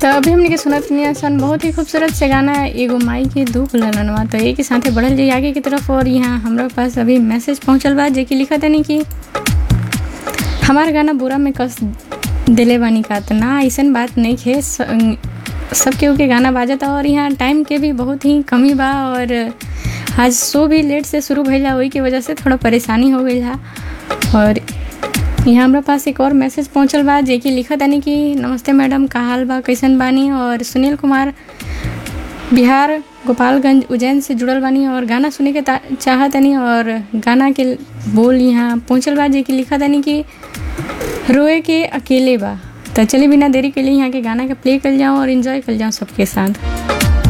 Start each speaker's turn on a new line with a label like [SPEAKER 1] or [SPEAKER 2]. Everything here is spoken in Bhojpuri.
[SPEAKER 1] तो अभी हमने के सुनत नहीं सन बहुत ही खूबसूरत से गाना एगो माई के दुख ललनवा तो एक साथे बढ़ल जाइए आगे की तरफ और यहाँ हमारे पास अभी मैसेज पहुँचल बा जे कि लिखत है कि हमार गाना बुरा में कस दिले बानी का तो ना ऐसन बात नहीं है सब केहू के गाना बाजता और यहाँ टाइम के भी बहुत ही कमी बा और आज शो भी लेट से शुरू भइला वही की वजह से थोड़ा परेशानी हो गई है और यहाँ हमारे पास एक और मैसेज पहुँचल बा जे कि लिखत यानी कि नमस्ते मैडम का हाल बा कैसन बानी और सुनील कुमार बिहार गोपालगंज उज्जैन से जुड़ल बानी और गाना सुने के चाहत यानी और गाना के बोल यहाँ पहुँचल बा जे कि लिखत यानी कि रोए के अकेले बा तो चलिए बिना देरी के लिए यहाँ के गाना के प्ले कर जाऊँ और इन्जॉय कर जाऊँ सबके साथ